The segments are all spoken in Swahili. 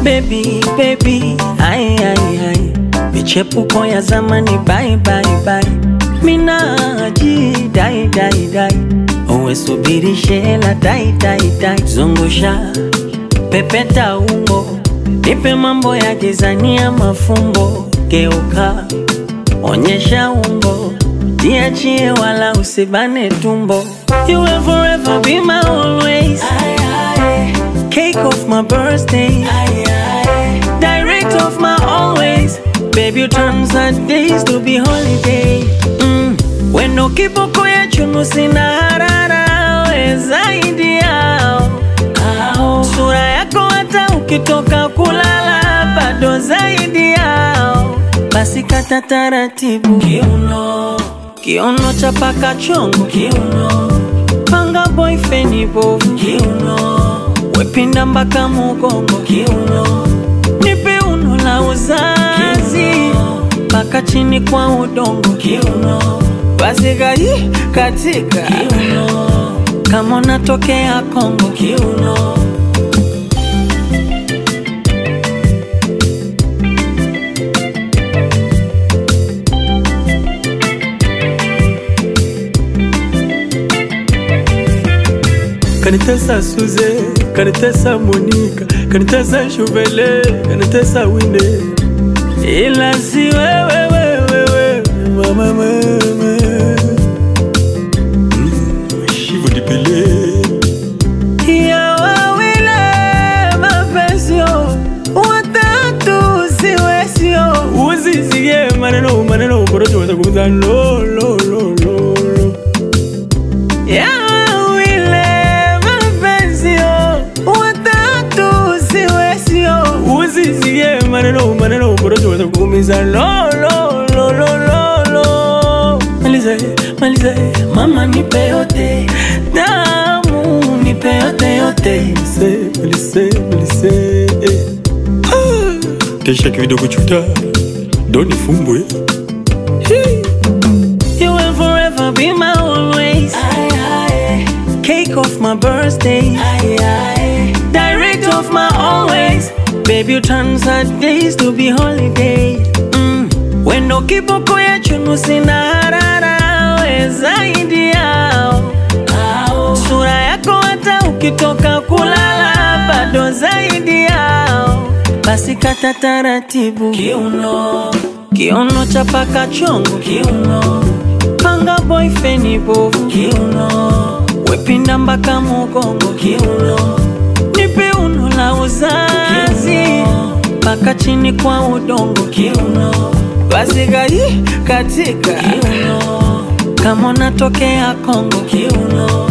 baby baby, ai ai ai, michepuko ya zamani bye bye bye, minaji dai dai dai, uwe subiri shela dai dai dai, zungusha pepeta umbo, nipe mambo ya gizania mafumbo, geuka onyesha umbo, jiachie wala usibane tumbo, you will forever be my always. Cake of my birthday, direct of my always. Baby, you turn Sundays to be holiday. Mm. Wendo kiboko ya chunu sina harara, we zaidi yao. Sura yako hata ukitoka kulala bado zaidi yao. Basi kata taratibu kiuno, kiuno chapaka chongo kiuno, panga boyfriend bovu kiuno, wepinda mpaka mugongo kiuno, nipe uno la uzazi mpaka chini kwa udongo kiuno, basi gai katika kiuno, kama unatokea Kongo kiuno. kanitesa Suze, kanitesa Monika, kanitesa Shuvele, kanitesa Wine, ila si wewe wewe wewe mama mama mm, Shivu Dipele ya wawile mapesio watatu siwesio usisie maneno maneno korocho watakuza lo lo lo lo lo ya wawile mapesio watatu siwesio usisie maneno maneno korocho watakuumiza lo lo lo lo lo lo maliza maliza mama nipe yote damu nipe yote yote Melise, Melise, Melise eh. Ah, Kesha kivido kuchuta Doni fumbwe You will forever be my always. Cake of my birthday. Direct of my always. Baby, you turn Saturdays to be holiday. Mm. Wendo kiboko ya chunu sina harara, we zaidi yao. Sura yako hata ukitoka kulala bado zaidi yao. Basi kata taratibu kiuno, kiuno chapaka chongo kiuno, panga boyfriend bovu kiuno, wepinda mpaka mugongo kiuno, nipe uno la uzazi mpaka chini kwa udongo kiuno, basi gai katika kiuno, kama unatokea Kongo kiuno.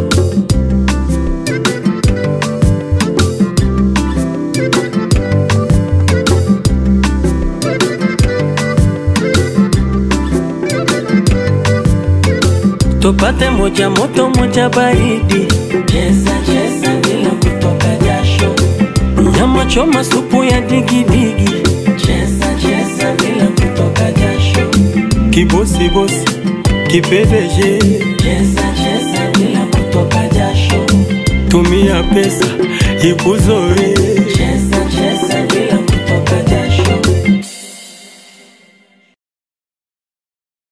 tupate moja moto moja baridi, cheza cheza bila kutoka jasho, nyama choma supu ya digidigi, cheza cheza bila kutoka jasho, Kibosi bosi, kipedeje cheza cheza bila kutoka jasho, Tumia pesa ikuzoe